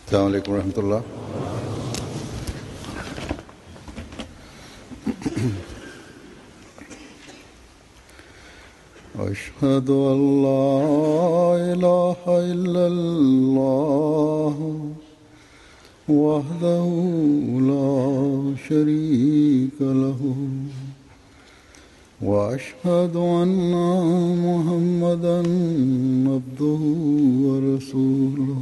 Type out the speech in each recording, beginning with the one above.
السلام عليكم ورحمة الله أشهد أن لا إله إلا الله وحده لا شريك له وأشهد أن محمدا عبده ورسوله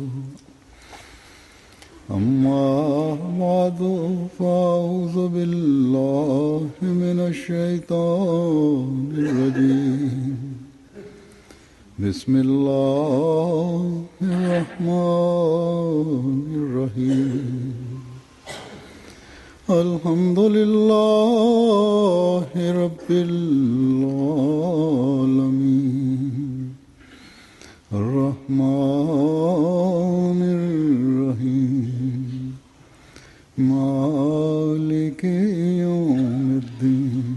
أما بعد فأعوذ بالله من الشيطان الرجيم بسم الله الرحمن الرحيم الحمد لله رب العالمين الرحمن الرحيم مالك يوم الدين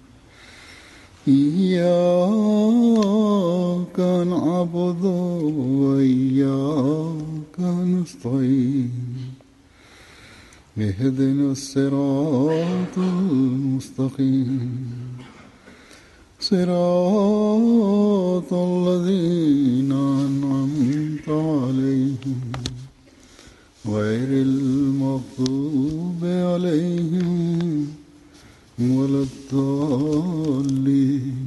إياك نعبد وإياك نستعين اهدنا الصراط المستقيم صراط الذين أنعمت عليهم غير المغضوب عليهم ولا الضالين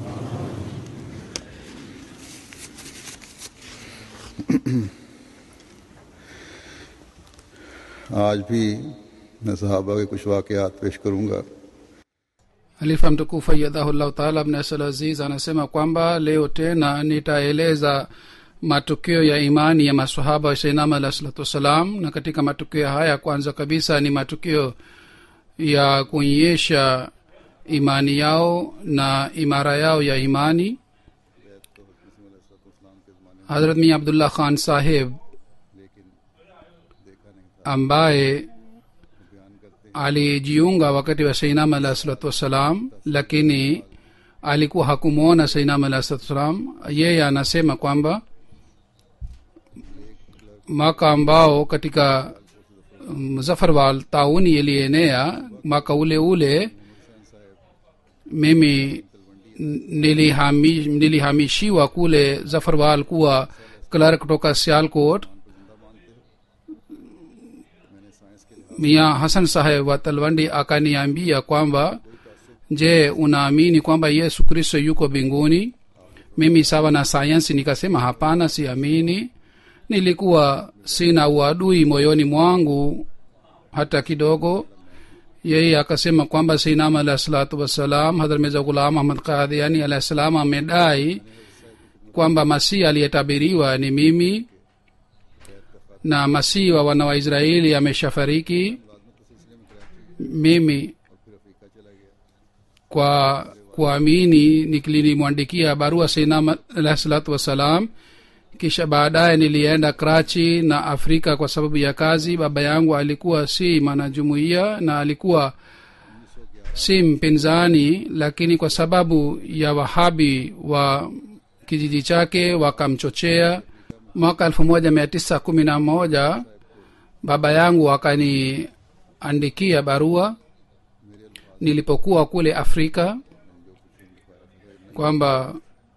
आज भी मैं सहाबा के कुछ वाकयात पेश करूंगा halifa mtukufu ayadhahullahu taala abnasal aziz anasema kwamba leo tena nitaeleza matukio ya imani ya masahaba wa sainama alah salatu wassalam na katika matukio haya kwanza kabisa ni matukio ya kuonyesha imani yao na imara yao ya imani hazrat mi abdullah khan saheb ambaye alijiunga wakati wa sainam alah salatu wassalam lakini alikuwa hakumwona sainam alah salatu wassalam yeye anasema kwamba mwaka ambao katika mzafarwal tauni ilienea mwaka ule ule mimi nilihami, nilihamishiwa kule zafarwal kuwa clerk kutoka sialkot mia hasan saheb wa talwandi akaniambia kwamba je unaamini kwamba yesu kristo yuko mbinguni mimi sawa na sayansi nikasema hapana siamini nilikuwa sina uadui moyoni mwangu hata kidogo yeye akasema kwamba sinam alahi salatu wassalam hadhrat mirza ghulam ahmad kadhiani alahi salam amedai kwamba masihi aliyetabiriwa ni mimi na masihi wa wana wa israeli ameshafariki mimi kwa kuamini nilimwandikia barua sinam alahi salatu wassalam kisha baadaye nilienda krachi na afrika kwa sababu ya kazi baba yangu alikuwa si mwanajumuiya na alikuwa si mpinzani lakini kwa sababu ya wahabi wa kijiji chake wakamchochea mwaka elfu moja mia tisa kumi na moja baba yangu akaniandikia barua nilipokuwa kule afrika kwamba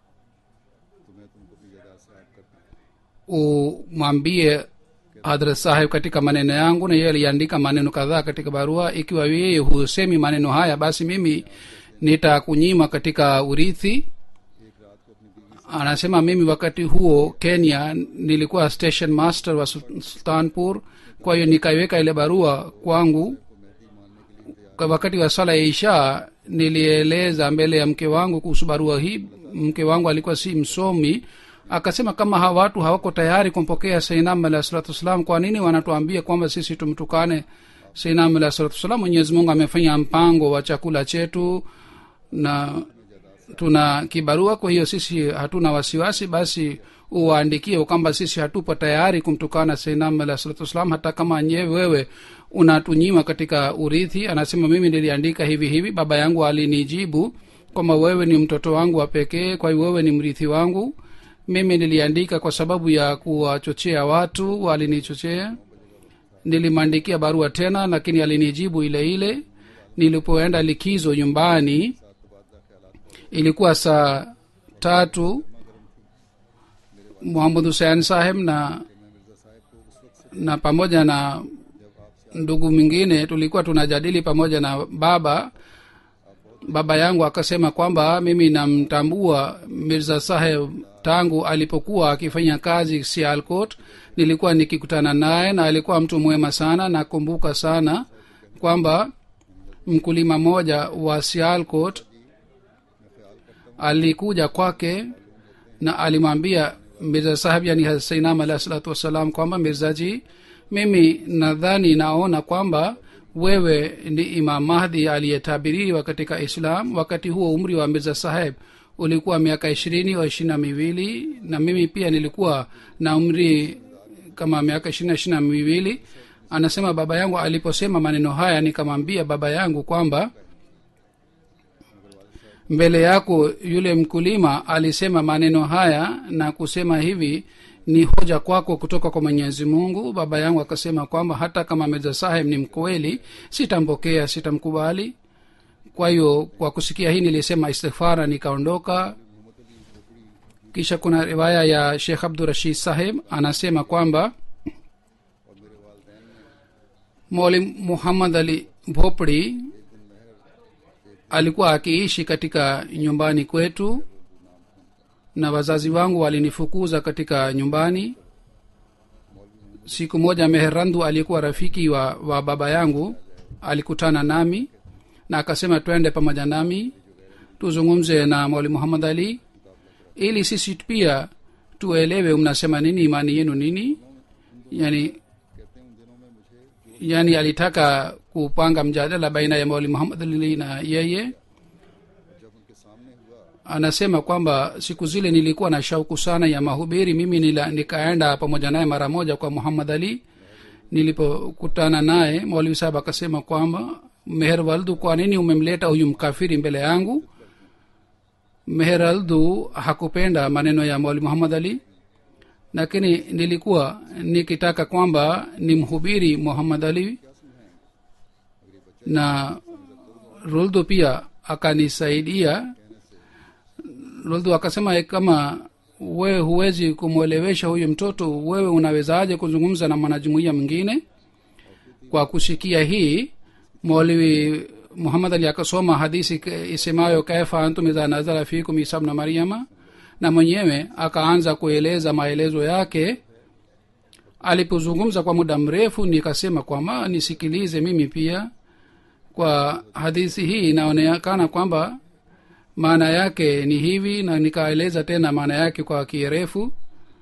umwambie hadrat saheb katika maneno yangu na yeye aliandika maneno kadhaa katika barua ikiwa yeye husemi maneno haya basi mimi nitakunyima katika urithi anasema mimi wakati huo kenya nilikuwa station master wa sultanpur kwa hiyo nikaiweka ile barua kwangu kwa wakati wa sala ya isha nilieleza mbele ya mke wangu kuhusu barua hii mke wangu alikuwa si msomi akasema kama hawa watu hawako tayari kumpokea seinam alahi salatu wassalam kwa nini wanatuambia kwamba sisi tumtukane seinam alahi salatu wassalam mwenyezi mungu amefanya mpango wa chakula chetu na tuna kibarua kwa hiyo sisi hatuna wasiwasi basi uwaandikie kwamba sisi hatupo tayari kumtukana seinam alahi salatu wassalam hata kama nyewe wewe unatunyima katika urithi anasema mimi niliandika hivi hivi baba yangu alinijibu kwamba wewe ni mtoto wangu wa pekee kwa hiyo wewe ni mrithi wangu mimi niliandika kwa sababu ya kuwachochea watu walinichochea nilimwandikia barua tena lakini alinijibu ile ile nilipoenda likizo nyumbani ilikuwa saa tatu muhamad husein saheb na na pamoja na ndugu mwingine tulikuwa tunajadili pamoja na baba baba yangu akasema kwamba mimi namtambua mirza saheb tangu alipokuwa akifanya kazi sialcot nilikuwa nikikutana naye na alikuwa mtu mwema sana nakumbuka sana kwamba mkulima mmoja wa sialcot alikuja kwake na alimwambia mirza saheb yani sainam alahi salatu wassalam kwamba mirzaji mimi nadhani naona kwamba wewe ni imam mahdi aliyetabiriwa katika islam wakati huo umri wa mirza saheb ulikuwa miaka ishirini au ishiri na miwili na mimi pia nilikuwa na umri kama miaka ishirina ishiri na miwili anasema baba yangu aliposema maneno haya nikamwambia baba yangu kwamba mbele yako yule mkulima alisema maneno haya na kusema hivi ni hoja kwako kutoka kwa mwenyezi mungu baba yangu akasema kwamba hata kama mirza saheb ni mkweli sitampokea sitamkubali kwa hiyo kwa kusikia hii nilisema istighfara nikaondoka kisha kuna riwaya ya shekh abdurashid saheb anasema kwamba mwalim muhammad ali भोपड़ी alikuwa akiishi katika nyumbani kwetu na wazazi wangu walinifukuza katika nyumbani siku moja meherandu aliyekuwa rafiki wa, wa baba yangu alikutana nami na akasema twende pamoja nami tuzungumze na mwali muhammad ali ili sisi pia tuelewe mnasema nini imani yenu nini yani yani alitaka kupanga mjadala baina ya mauli muhammad ali na yeye anasema kwamba siku zile nilikuwa na shauku sana ya mahubiri mimi nila, nikaenda pamoja naye mara moja kwa muhammad ali nilipokutana naye maulvi sahab akasema kwamba meher waldu kwa nini umemleta huyu mkafiri mbele yangu meher aldu hakupenda maneno ya mauli muhammad ali lakini nilikuwa nikitaka kwamba ni mhubiri muhammad ali na ruldu pia akanisaidia ruldu akasema kama wewe huwezi kumwelewesha huyu mtoto wewe unawezaje kuzungumza na mwanajumuia mwingine kwa kusikia hii mwaliwi muhammad ali akasoma hadisi isemayo kaifa antum idha nazala fikum isa bna maryama na mwenyewe akaanza kueleza maelezo yake alipozungumza kwa muda mrefu nikasema kwamba nisikilize mimi pia kwa hadithi hii inaonekana kwamba maana yake ni hivi na nikaeleza tena maana yake kwa kirefu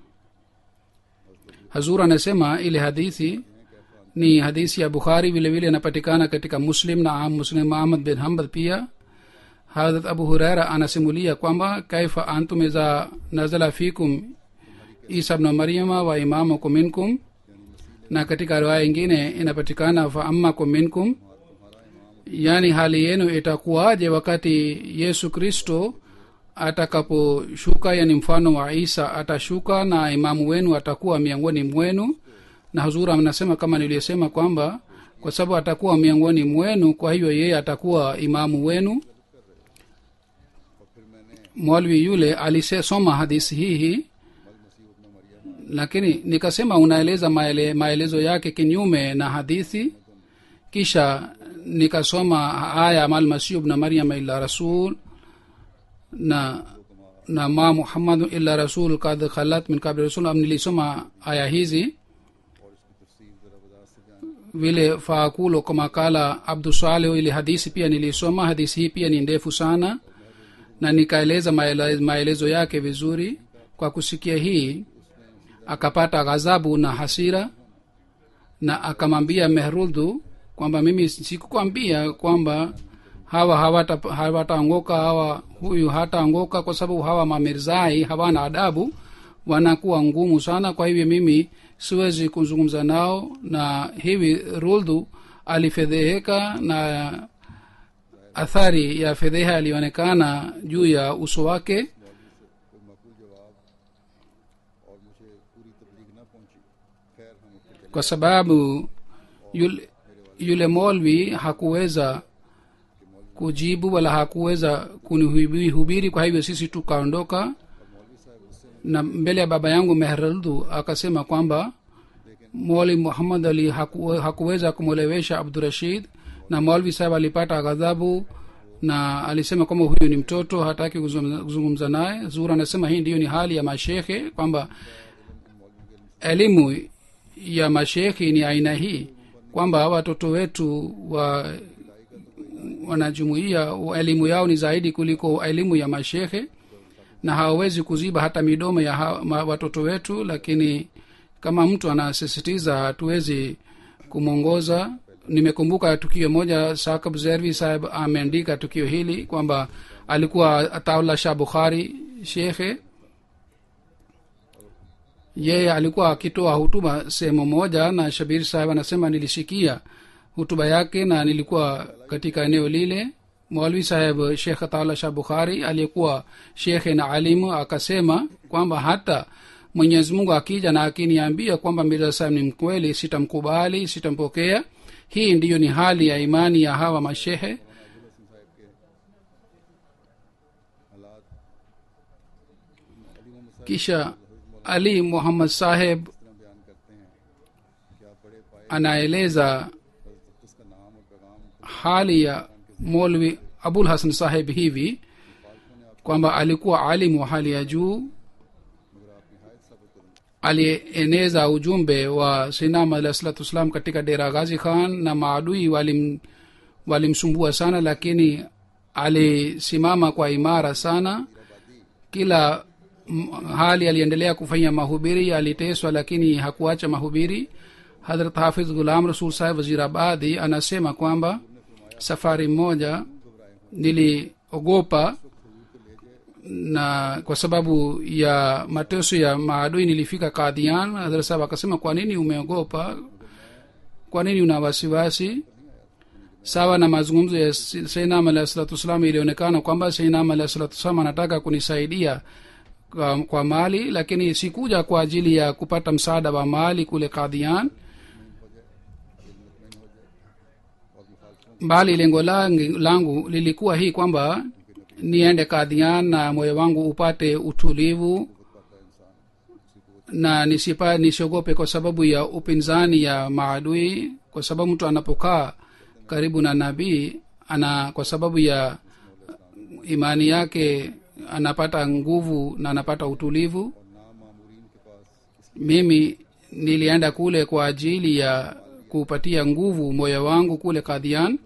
hazur anasema ile hadithi ni hadithi ya bukhari vile vile inapatikana katika muslim na am muslim ahmad bin hambal pia hadrat abu huraira anasimulia kwamba kaifa antum iza nazala fikum isa bna maryama wa imamukum minkum na katika riwaya ingine inapatikana fa ammakum minkum yaani hali yenu itakuwaje wakati yesu kristo atakaposhuka yani mfano wa isa atashuka na imamu wenu atakuwa miongoni mwenu na hazura anasema kama niliyosema kwamba kwa sababu atakuwa miongoni mwenu kwa hivyo yeye atakuwa imamu wenu mwalwi yule alisoma hadisi hii hii lakini nikasema unaeleza maele, maelezo yake kinyume na hadithi kisha nikasoma aya malmasihu bna maryama illa rasul na na ma muhammadu illa rasul kad khalat min kabli rasul nilisoma aya hizi vile faakulo kama kala abdusaleh ili hadisi pia nilisoma hadisi hii pia ni ndefu sana na nikaeleza maelezo, maelezo yake vizuri kwa kusikia hii akapata ghadhabu na hasira na akamwambia mehrudhu kwamba mimi sikukwambia kwamba hawa hawataanguka hawata hawa huyu hataanguka kwa sababu hawa mamirzai hawana adabu wanakuwa ngumu sana kwa hivyo mimi siwezi kuzungumza nao na hivi ruldhu alifedheheka na athari ya fedheha ilionekana juu ya uso wake मुझे पूरी तबलीग ना पहुंची खैर हम ऊपर चले kwa sababu yule, yule molvi hakuweza kujibu wala hakuweza kunihubiri kwa hivyo sisi tukaondoka na mbele ya baba yangu mehraldhu akasema kwamba moli muhammad ali haku, hakuweza kumwelewesha abdurashid na molvi saheb alipata ghadhabu na alisema kwamba huyu ni mtoto hataki kuzungumza kuzungumza naye zura anasema hii ndiyo ni hali ya mashekhe kwamba elimu ya mashekhi ni aina hii kwamba watoto wetu wa wanajumuia wa- elimu yao ni zaidi kuliko elimu ya mashekhe na hawawezi kuziba hata midomo ya ha, ma, watoto wetu lakini kama mtu anasisitiza hatuwezi kumwongoza nimekumbuka tukio moja sakab zervi saheb ameandika tukio hili kwamba alikuwa ataula shah bukhari shekhe yeye alikuwa akitoa hutuba sehemu moja na shabir saheb anasema nilisikia hutuba yake na nilikuwa katika eneo lile mwalwi saheb shekh ataula shah bukhari aliyekuwa shekhe na alimu akasema kwamba hata mwenyezi mungu akija na akiniambia kwamba mirza saheb ni mkweli sitamkubali sitampokea hii ndiyo ni hali ya imani ya hawa mashehe हालात अली मोहम्मद साहब kisha ali muhammad saheb इस तरह बयान करते हैं कि आप बड़े पाए anaeleza उसका नाम और पैगाम hali ya molvi abul hasan saheb hivi kwamba alikuwa alimu wa hali ya juu मगर आप नहायत सब्र करें alieneza ujumbe wa sinam alah salatu wassalam katika dera ghazi khan na maadui walim walimsumbua sana lakini alisimama kwa imara sana kila m- hali aliendelea kufanya mahubiri aliteswa lakini hakuacha mahubiri hadrat hafiz gulam rasul saheb wazirabadi anasema kwamba safari moja niliogopa na kwa sababu ya mateso ya maadui nilifika kadhian hadrat saheb akasema kwa nini umeogopa kwa nini una wasiwasi sawa na mazungumzo ya seinam alahi salatu wassalam ilionekana kwamba seinam alahi salatu wassalam anataka kunisaidia kwa, kwa mali lakini sikuja kwa ajili ya kupata msaada wa mali kule kadhian bali lengo langu, langu lilikuwa hii kwamba niende kadhian na moyo wangu upate utulivu na nisipa nisiogope kwa sababu ya upinzani ya maadui kwa sababu mtu anapokaa karibu na nabii ana kwa sababu ya imani yake anapata nguvu na anapata utulivu mimi nilienda kule kwa ajili ya kupatia nguvu moyo wangu kule kadhian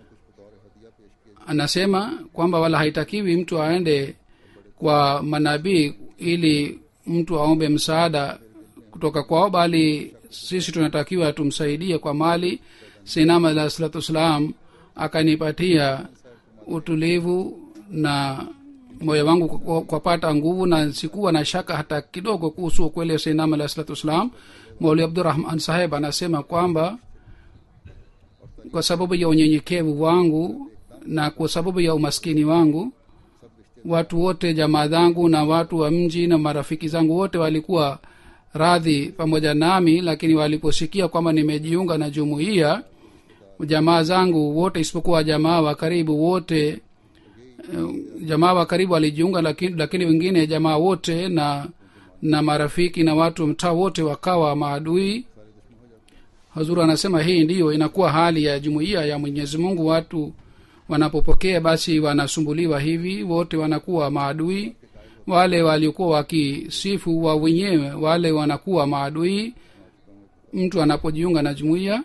anasema kwamba wala haitakiwi mtu aende kwa manabii ili mtu aombe msaada kutoka kwao bali sisi tunatakiwa tumsaidie kwa mali sinam alah salatu wassalam akanipatia utulivu na moyo wangu kwa- kwapata nguvu na sikuwa na shaka hata kidogo kuhusu ukweli wa sinam alah salatu wassalam mauli abdurahman saheb anasema kwamba kwa sababu ya unyenyekevu wangu na kwa sababu ya umaskini wangu watu wote jamaa zangu na watu wa mji na marafiki zangu wote walikuwa radhi pamoja nami lakini waliposikia kwamba nimejiunga na jumuiya jamaa zangu wote isipokuwa jamaa wa karibu wote eh, jamaa wa karibu walijiunga lakini, lakini wengine jamaa wote na na marafiki na watu wa mtaa wote wakawa maadui hazuru anasema hii ndiyo inakuwa hali ya jumuiya ya mwenyezi mungu watu wanapopokea basi wanasumbuliwa hivi wote wanakuwa maadui wale waliokuwa wakisifu wa wenyewe wale wanakuwa maadui mtu anapojiunga na jumuiya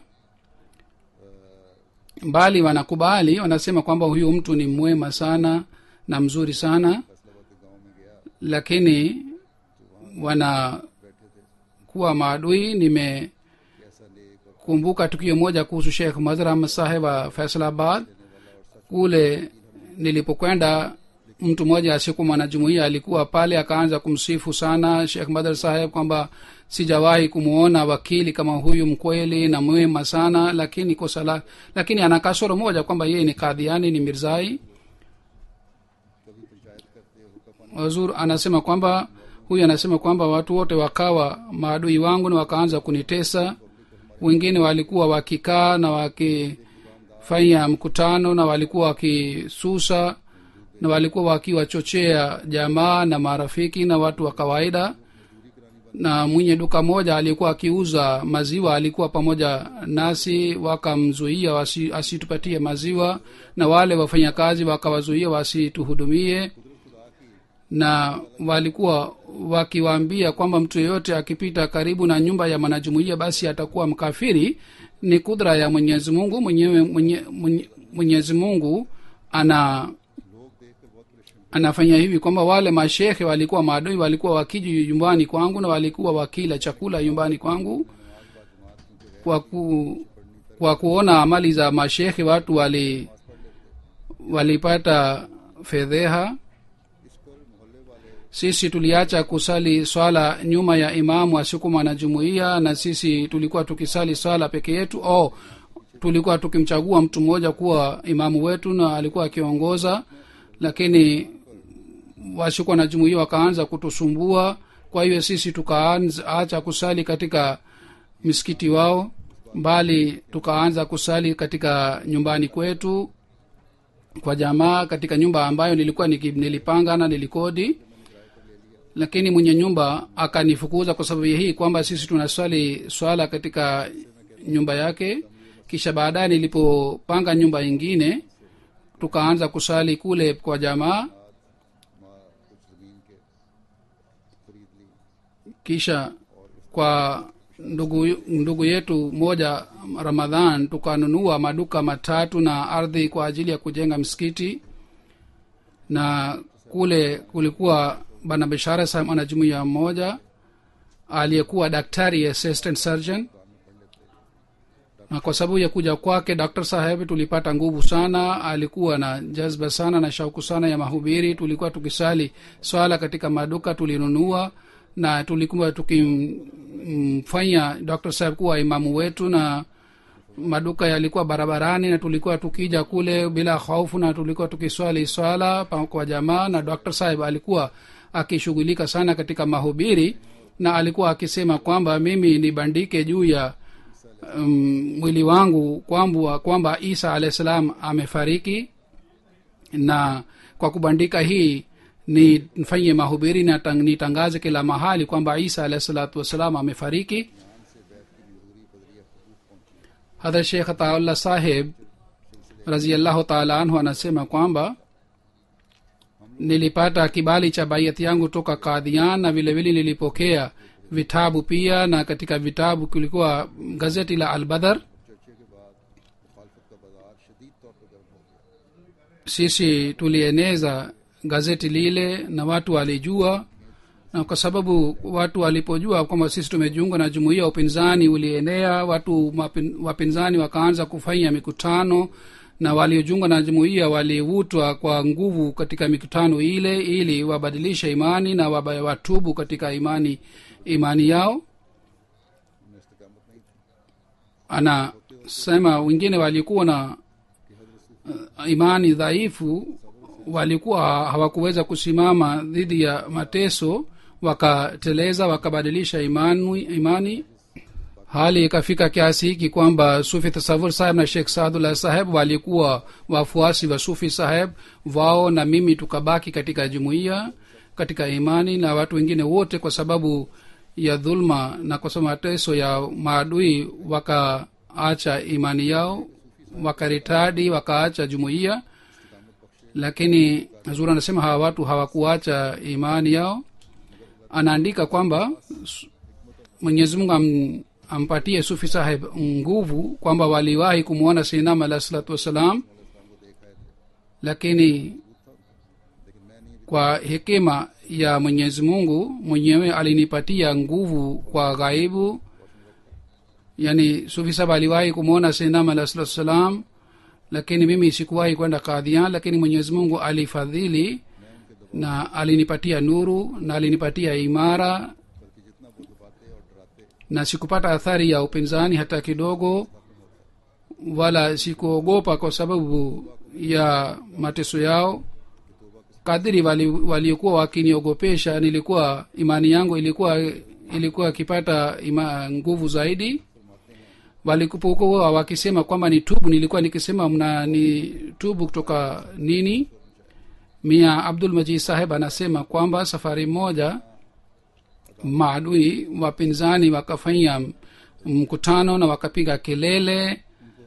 bali wanakubali wanasema kwamba huyu mtu ni mwema sana na mzuri sana lakini wanakuwa maadui nimekumbuka tukio moja kuhusu shekh mazhar ahmad saheb wa faisalabad kule nilipokwenda mtu mmoja asiyekuwa mwanajumuia alikuwa pale akaanza kumsifu sana shekh madhar saheb kwamba sijawahi kumwona wakili kama huyu mkweli na mwema sana lakini kosa la lakini ana kasoro moja kwamba yeye ni kadhiani ni mirzai wazur anasema kwamba huyu anasema kwamba watu wote wakawa maadui wangu na wakaanza kunitesa wengine walikuwa wakikaa na wakifanya mkutano na walikuwa wakisusa na walikuwa wakiwachochea jamaa na marafiki na watu wa kawaida na mwenye duka moja alikuwa akiuza maziwa alikuwa pamoja nasi wakamzuia wasi, asitupatie maziwa na wale wafanyakazi wakawazuia wasituhudumie na walikuwa wakiwaambia kwamba mtu yeyote akipita karibu na nyumba ya mwanajumuia basi atakuwa mkafiri ni kudra ya mwenyezi mungu mwenyewe mwenye, mwenye, mwenyezi mungu ana anafanya hivi kwamba wale mashehe walikuwa maadui walikuwa wakiji nyumbani kwangu na walikuwa wakila chakula nyumbani kwangu kwa ku, kwa kuona amali za mashehe watu wali walipata fedheha sisi tuliacha kusali swala nyuma ya imamu asiku mwanajumuia na sisi tulikuwa tukisali swala peke yetu oh, tulikuwa tukimchagua mtu mmoja kuwa imamu wetu na alikuwa akiongoza lakini wasikuwa na jumuia wakaanza kutusumbua kwa hiyo sisi tukaacha kusali katika misikiti wao bali tukaanza kusali katika nyumbani kwetu kwa jamaa katika nyumba ambayo nilikuwa nilipanga na nilikodi lakini mwenye nyumba akanifukuza kwa sababu hii kwamba sisi tunaswali swala katika nyumba yake kisha baadaye nilipopanga nyumba ingine tukaanza kusali kule kwa jamaa kisha kwa ndugu ndugu yetu moja ramadhan tukanunua maduka matatu na ardhi kwa ajili ya kujenga msikiti na kule kulikuwa bana bishara sa mwanajumuia mmoja aliyekuwa daktari assistant surgeon na kwa sababu ya kuja kwake dr saheb tulipata nguvu sana alikuwa na jazba sana na shauku sana ya mahubiri tulikuwa tukisali swala katika maduka tulinunua na tulikuwa tukimfanya dr saheb kuwa imamu wetu na maduka yalikuwa barabarani na tulikuwa tukija kule bila hofu na tulikuwa tukiswali swala kwa jamaa na dr saheb alikuwa akishughulika sana katika mahubiri na alikuwa akisema kwamba mimi nibandike juu ya um, mwili wangu kwamba kwamba isa alahi salam amefariki na kwa kubandika hii ni nifanye mahubiri na tang, nitangaze kila mahali kwamba isa alahi salatu wassalam amefariki hadhrat shekh ataullah saheb raziallahu taala anhu anasema kwamba nilipata kibali cha baiati yangu toka kadhian na vile vile nilipokea vitabu pia na katika vitabu kulikuwa gazeti la albadhar sisi tulieneza gazeti lile na watu walijua na kwa sababu watu walipojua kwamba sisi tumejiunga na jumuia ya upinzani ulienea watu mapin, wapinzani wakaanza kufanya mikutano na waliojiunga na jumuiya walivutwa kwa nguvu katika mikutano ile ili wabadilishe imani na watubu katika imani imani yao anasema wengine walikuwa na uh, imani dhaifu walikuwa hawakuweza kusimama dhidi ya mateso wakateleza wakabadilisha imani, imani hali ikafika kiasi hiki kwamba sufi tasavur saheb na shekh saadullah saheb walikuwa wafuasi wa sufi saheb wao na mimi tukabaki katika jumuiya katika imani na watu wengine wote kwa sababu ya dhulma na kwa sababu mateso ya maadui wakaacha imani yao wakaritadi wakaacha jumuiya lakini zuri anasema hawa watu hawakuacha imani yao anaandika kwamba mwenyezi mungu am, ampatie sufi saheb nguvu kwamba waliwahi kumwona sinam alah salatu wassalam lakini kwa hekima ya mwenyezi mungu mwenyewe alinipatia nguvu kwa ghaibu yani sufi saheb aliwahi kumwona sinam alah salatu wassalam lakini mimi sikuwahi kwenda kadhian lakini mwenyezi mungu alifadhili na alinipatia nuru na alinipatia imara na sikupata athari ya upinzani hata kidogo wala sikuogopa kwa sababu ya mateso yao kadiri waliokuwa wali wakiniogopesha nilikuwa imani yangu ilikuwa ilikuwa ikipata ima, nguvu zaidi walikupokuwa wakisema kwamba ni tubu nilikuwa nikisema mna ni tubu kutoka nini mia abdul majid saheb anasema kwamba safari moja maadui wapinzani wakafanya mkutano na wakapiga kelele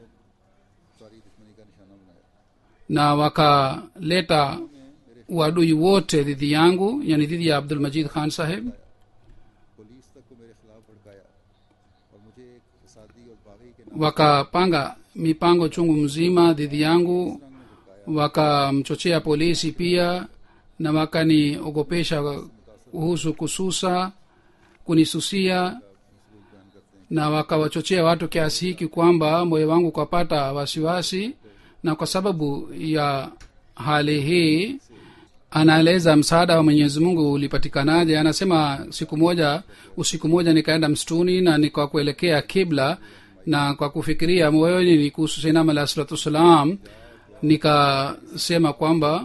na wakaleta uadui wote dhidi yangu yani dhidi ya abdul majid khan saheb police तक को मेरे खिलाफ भड़काया और मुझे एक फसादी और बागी के wakapanga mipango chungu mzima dhidi yangu wakamchochea polisi pia na wakaniogopesha kuhusu kususa kunisusia na wakawachochea watu kiasi hiki kwamba moyo wangu ukapata wasiwasi na kwa sababu ya hali hii anaeleza msaada wa mwenyezi mungu ulipatikanaje anasema siku moja usiku moja nikaenda msituni na nika kuelekea kibla na kwa kufikiria moyoni ni kuhusu sainam alah salatu wassalam nikasema kwamba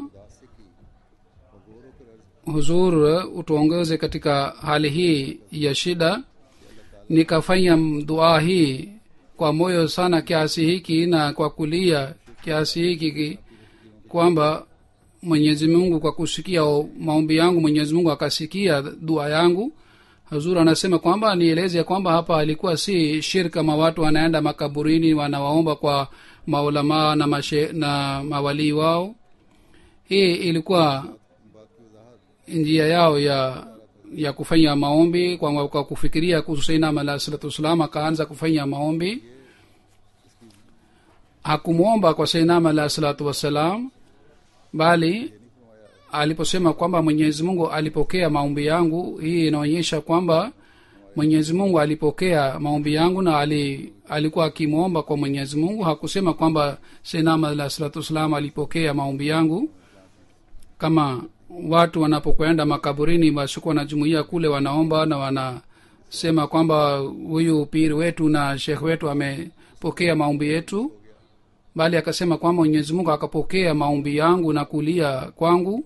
huzur utuongeze katika hali hii ya shida nikafanya dua hii kwa moyo sana kiasi hiki na kwa kulia kiasi hiki ki- kwamba mwenyezi mungu kwa kusikia maombi yangu mwenyezi mungu akasikia dua yangu hazur anasema kwamba nieleze ya kwamba hapa alikuwa si shir kama watu wanaenda makaburini wanawaomba kwa maulamaa na, mashe, na mawalii wao hii ilikuwa njia yao ya ya kufanya maombi kwa, kwa kufikiria kuhusu sainam alah salatu wassalam akaanza kufanya maombi hakumwomba kwa sainam alah salatu wassalam bali aliposema kwamba mwenyezi mungu alipokea maombi yangu hii inaonyesha kwamba mwenyezi mungu alipokea maombi yangu na ali, alikuwa akimwomba kwa mwenyezi mungu hakusema kwamba sainam alah salatu wassalam alipokea maombi yangu kama watu wanapokwenda makaburini wasikuwa na jumuia kule wanaomba na wanasema kwamba huyu piri wetu na shekh wetu amepokea maombi yetu bali akasema kwamba mwenyezi mungu akapokea maombi yangu na kulia kwangu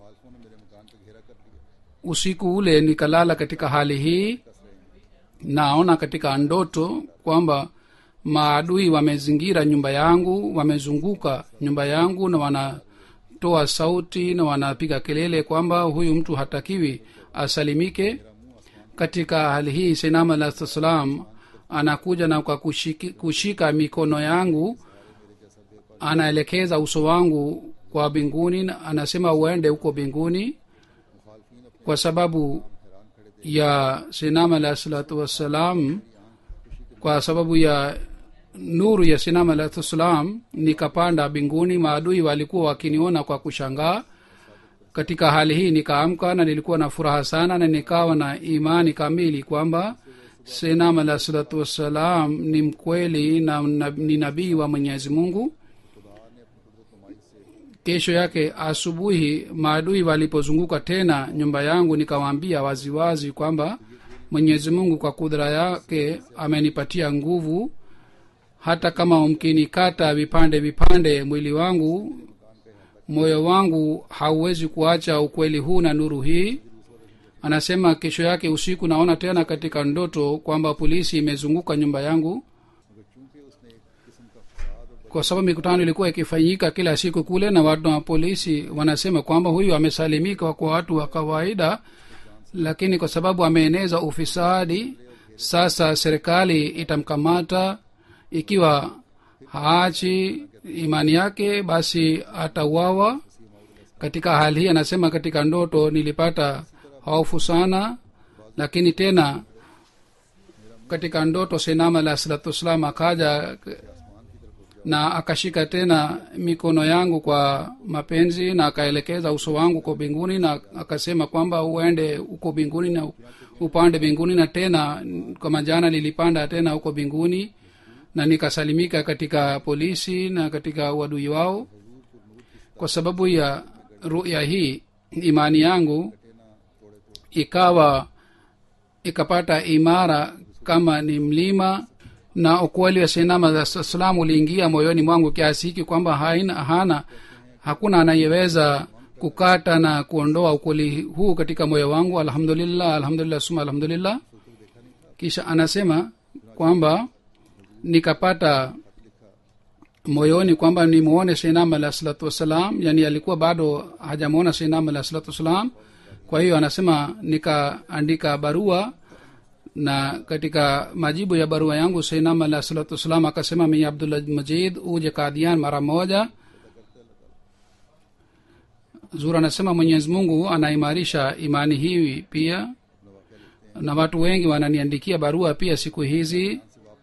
usiku ule nikalala katika hali hii naona katika ndoto kwamba maadui wamezingira nyumba yangu wamezunguka nyumba yangu na wanatoa sauti na wanapiga kelele kwamba huyu mtu hatakiwi asalimike katika hali hii sinam alah salam anakuja na kwa kushiki, kushika mikono yangu anaelekeza uso wangu kwa binguni na anasema uende huko binguni kwa sababu ya sinam alah salatu wassalam kwa sababu ya nuru ya sinam alah wassalam nikapanda binguni maadui walikuwa wakiniona kwa kushangaa katika hali hii nikaamka na nilikuwa na furaha sana na nikawa na imani kamili kwamba sinam alah salatu wassalam ni mkweli na, na ni nabii wa mwenyezi mungu kesho yake asubuhi maadui walipozunguka tena nyumba yangu nikawaambia waziwazi kwamba mwenyezi mungu kwa kudra yake amenipatia nguvu hata kama mkinikata vipande vipande mwili wangu moyo wangu hauwezi kuacha ukweli huu na nuru hii anasema kesho yake usiku naona tena katika ndoto kwamba polisi imezunguka nyumba yangu kwa sababu mikutano ilikuwa ikifanyika kila siku kule na watu wa polisi wanasema kwamba huyu amesalimika kwa watu wa kawaida lakini kwa sababu ameeneza ufisadi sasa serikali itamkamata ikiwa haachi imani yake basi atauawa katika hali hii anasema katika ndoto nilipata hofu sana lakini tena katika ndoto senama alah salatu wassalam akaja na akashika tena mikono yangu kwa mapenzi na akaelekeza uso wangu kwa mbinguni na akasema kwamba uende huko mbinguni na upande mbinguni na tena kama jana nilipanda tena huko mbinguni na nikasalimika katika polisi na katika uadui wao kwa sababu ya ruya hii imani yangu ikawa ikapata imara kama ni mlima na ukweli wa sinama salam uliingia moyoni mwangu kiasi hiki kwamba haina hana hakuna anayeweza kukata na kuondoa ukweli huu katika moyo wangu alhamdulillah alhamdulillah suma alhamdulillah kisha anasema kwamba nikapata moyoni kwamba nimuone seinam alah salatu wassalam yani alikuwa bado hajamwona seinam alah salatu wassalam kwa hiyo anasema nikaandika barua na katika majibu ya barua yangu seinam alah salatu wassalam akasema mi abdullah majid uje kadian mara moja zur anasema mwenyezi mungu anaimarisha imani hii pia na watu wengi wananiandikia barua pia siku hizi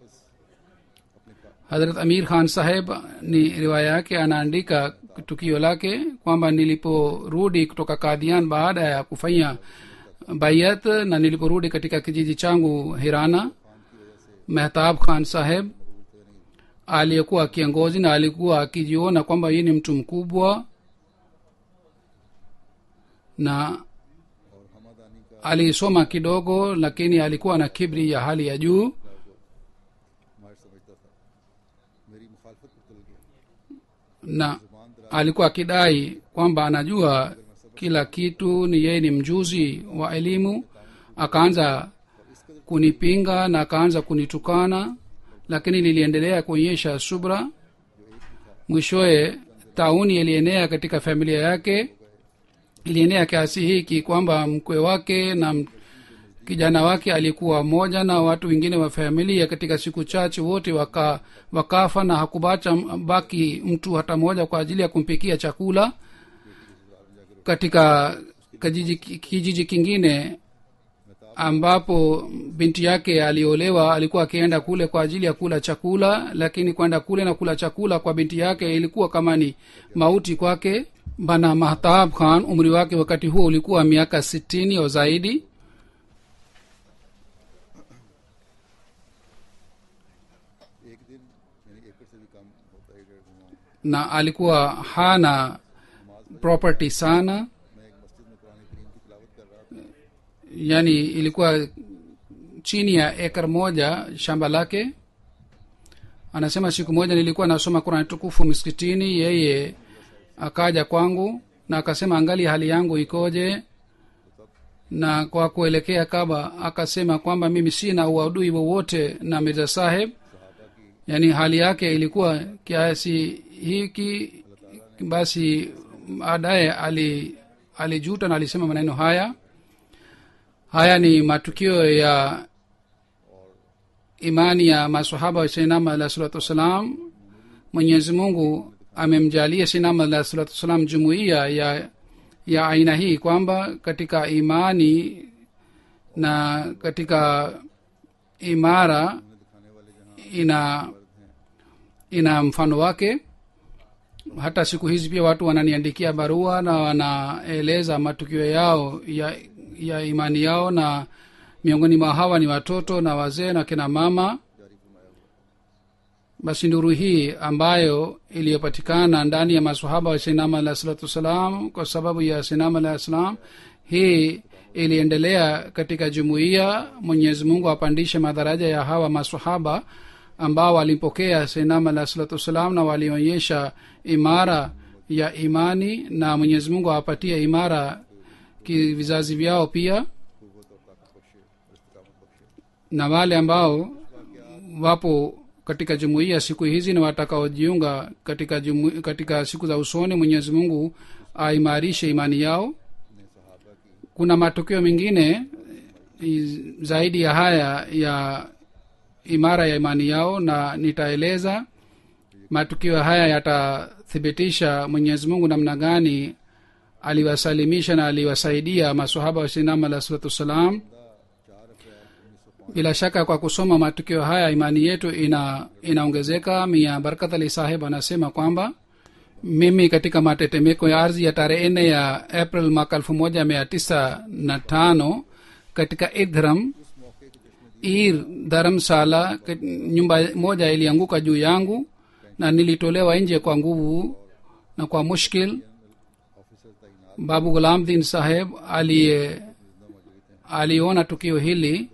hadrat amir khan saheb ni riwaya yake anaandika tukio lake kwamba niliporudi kutoka kadhian baada ya kufanya bayat na niliporudi katika kijiji changu hirana mehtab khan saheb aliyekuwa kiongozi na alikuwa akijiona kwamba yeye ni mtu mkubwa na alisoma kidogo lakini alikuwa na kibri ya hali ya juu मार समझता था मेरी मुखालफत पर तुल गया na alikuwa akidai kwamba anajua kila kitu ni yeye ni mjuzi wa elimu akaanza kunipinga na akaanza kunitukana lakini niliendelea kuonyesha subra mwishowe tauni ilienea katika familia yake ilienea kiasi hiki kwamba mkwe wake na m- kijana wake alikuwa moja na watu wengine wa familia katika siku chache wote waka, wakafa na hakubacha m- baki mtu hata moja kwa ajili ya kumpikia chakula katika kijiji, kijiji kingine ambapo binti yake aliolewa alikuwa akienda kule kwa ajili ya kula chakula lakini kwenda kule na kula chakula kwa binti yake ilikuwa kama ni mauti kwake bana mahtab khan umri wake wakati huo ulikuwa miaka sitini au zaidi एक दिन यानी एकड़ से भी कम होता है डेढ़ गुना na alikuwa hana property sana मैं एक मस्जिद में कुरान करीम की तिलावत कर रहा था yani ilikuwa chini ya ekar moja shamba lake anasema siku moja nilikuwa nasoma kurani tukufu msikitini yeye akaja kwangu na akasema angali hali yangu ikoje na kwa kuelekea kaba akasema kwamba mimi sina uadui wowote na mirza saheb yaani hali yake ilikuwa kiasi hiki basi baadaye ali alijuta na alisema maneno haya haya ni matukio ya imani ya masahaba wa sainama alah salatu wassalam mwenyezi mungu amemjalia sainama alah salatu wassalam jumuiya ya ya aina hii kwamba katika imani na katika imara ina ina mfano wake hata siku hizi pia watu wananiandikia barua na wanaeleza matukio yao ya, ya imani yao na miongoni mwa hawa ni watoto na wazee na kina mama basi nuru hii ambayo iliyopatikana ndani ya masahaba wa sinama alah salatu wassalam kwa sababu ya sinama alah salam hii iliendelea katika jumuiya mwenyezi mungu apandishe madharaja ya hawa masahaba ambao walimpokea sinama alah salatu wassalam na walionyesha imara ya imani na mwenyezi mungu awapatie imara ki vizazi vyao pia na wale ambao wapo katika jumuiya siku hizi na watakaojiunga katika, jumu, katika siku za usoni mwenyezi mungu aimarishe imani yao kuna matukio mengine i- zaidi ya haya ya imara ya imani yao na nitaeleza matukio haya yatathibitisha mwenyezi mungu namna gani aliwasalimisha na aliwasaidia masahaba wa sinama alah salatu wassalam bila shaka kwa kusoma matukio haya imani yetu ina inaongezeka mia barakat ali saheb anasema kwamba mimi katika matetemeko ya ardhi ya tarehe nne ya april mwaka elfu moja mia tisa na tano katika idhram ir dharamsala kat- nyumba moja ilianguka juu yangu na nilitolewa nje kwa nguvu na kwa mushkil babu gulam din saheb aliye aliona tukio hili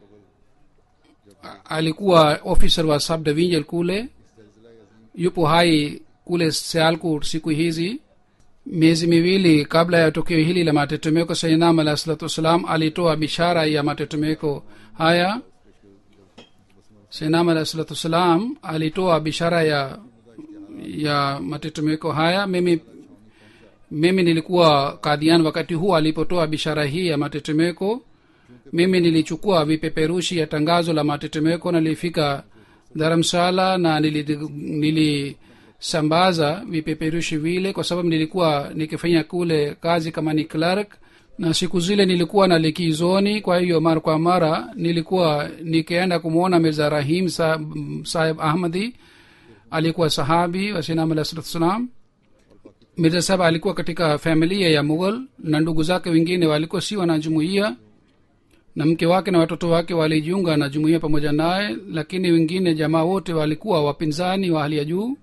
A- alikuwa officer wa sub division kule yupo hai kule sialkot siku hizi miezi miwili kabla ya tukio hili la matetemeko sainam alah salatu wassalam alitoa bishara ya matetemeko haya sainam alah salatu wassalam alitoa bishara ya ya matetemeko haya mimi mimi nilikuwa kadhian wakati huu alipotoa bishara hii ya matetemeko mimi nilichukua vipeperushi ya tangazo la matetemeko na nilifika dharamsala na nilisambaza nili vipeperushi vile kwa sababu nilikuwa nikifanya kule kazi kama ni clerk na siku zile nilikuwa na likizoni kwa hiyo mara kwa mara nilikuwa nikienda kumwona mirza rahim sahib ahmadi alikuwa sahabi wasinam alah salatu wassalam mirza sahab alikuwa katika familia ya mughal na ndugu zake wengine walikuwa si wanajumuia na mke wake na watoto wake walijiunga na jumuia pamoja naye lakini wengine jamaa wote walikuwa wapinzani wa hali ya juu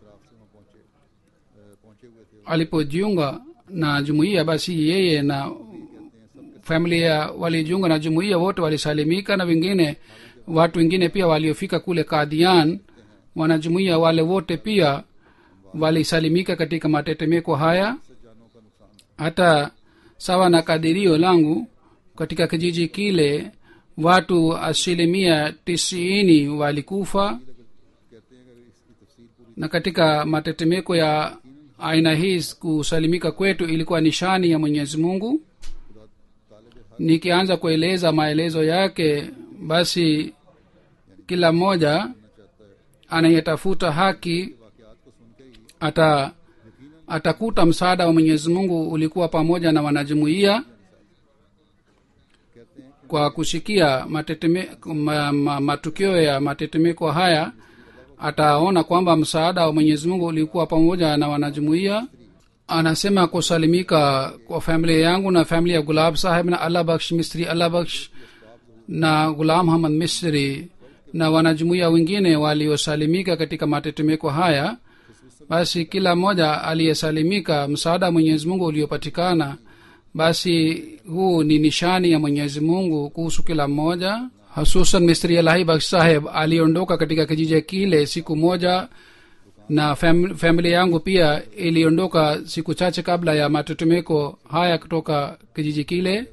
alipojiunga na jumuiya basi yeye na familia walijiunga na jumuiya wote walisalimika na wengine watu wengine pia waliofika kule kadhian wanajumuiya wale wote pia walisalimika katika matetemeko haya hata sawa na kadirio langu katika kijiji kile watu asilimia tisini walikufa na katika matetemeko ya aina hii kusalimika kwetu ilikuwa nishani ya mwenyezi mungu nikianza kueleza maelezo yake basi kila mmoja anayetafuta haki ata atakuta msaada wa mwenyezi mungu ulikuwa pamoja na wanajumuiya kwa kushikia mateteme, ma, ma, matukio ya matetemeko haya ataona kwamba msaada wa mwenyezi mungu ulikuwa pamoja na wanajumuiya anasema kusalimika kwa familia yangu na familia ya gulab saheb na allah baksh misri allah baksh na gulam hamad misri na wanajumuiya wengine waliosalimika katika matetemeko haya basi kila mmoja aliyesalimika msaada wa mwenyezi mungu uliopatikana basi huu ni nishani ya mwenyezi mungu kuhusu kila mmoja hususan misri alahi baksh saheb aliondoka katika kijiji kile siku moja na fam, familia yangu pia iliondoka siku chache kabla ya matetemeko haya kutoka kijiji kile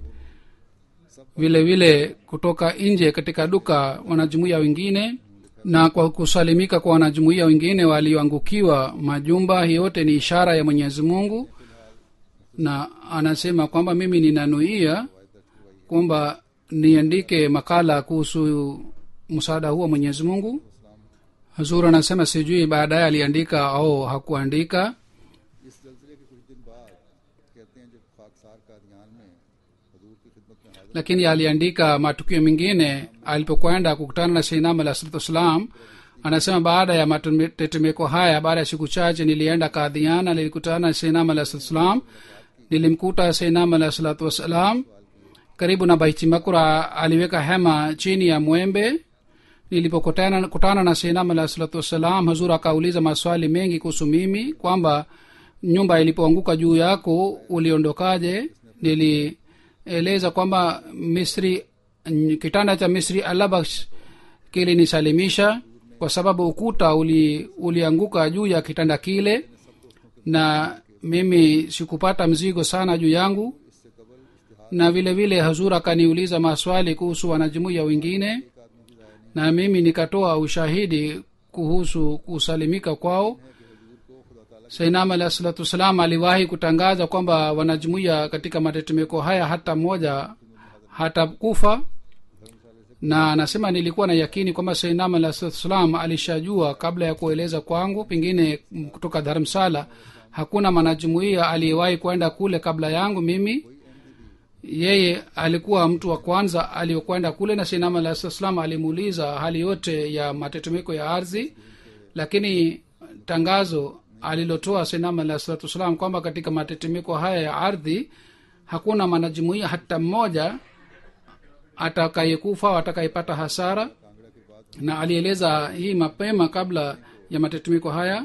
vile vile kutoka nje katika duka wanajumuia wengine na kwa kusalimika kwa wanajumuia wengine walioangukiwa majumba hii yote ni ishara ya mwenyezi mungu na anasema kwamba mimi ninanuia kwamba niandike makala kuhusu msaada huo mwenyezi mungu hazur anasema sijui baadaye aliandika au hakuandika इस जलसले के कुछ दिन बाद कहते हैं जब खाकसार का ध्यान में हजूर की खिदमत में हाजिर lakini aliandika matukio mengine alipokwenda kukutana na seinam alah salatu wassalam anasema baada ya matetemeko haya baada ya siku chache nilienda kadhiana nilikutana na seinam alah salatu wassalam nilimkuta seinam alah salatu wassalam karibu na baiti makura aliweka hema chini ya mwembe nilipokutana kutana na seinam alah salatu wassalam hazur akauliza maswali mengi kuhusu mimi kwamba nyumba ilipoanguka juu yako uliondokaje nilieleza kwamba misri kitanda cha misri alabaksh kilinisalimisha kwa sababu ukuta uli, ulianguka juu ya kitanda kile na mimi sikupata mzigo sana juu yangu na vile vile hazur akaniuliza maswali kuhusu wanajumuiya wengine na mimi nikatoa ushahidi kuhusu kusalimika kwao sainam alah salatu wassalam aliwahi kutangaza kwamba wanajumuiya katika matetemeko haya hata mmoja hata kufa na anasema nilikuwa na yakini kwamba sainam alah salatu wassalam alishajua kabla ya kueleza kwangu pengine kutoka dharamsala hakuna mwanajumuiya aliyewahi kwenda kule kabla yangu mimi yeye alikuwa mtu wa kwanza aliyokwenda kule na sainam alah salatu wassalam alimuuliza hali yote ya matetemeko ya ardhi lakini tangazo alilotoa sainam alah salatu wassalam kwamba katika matetemeko haya ya ardhi hakuna mwanajumuia hata mmoja atakayekufa au atakayepata hasara na alieleza hii mapema kabla ya matetemeko haya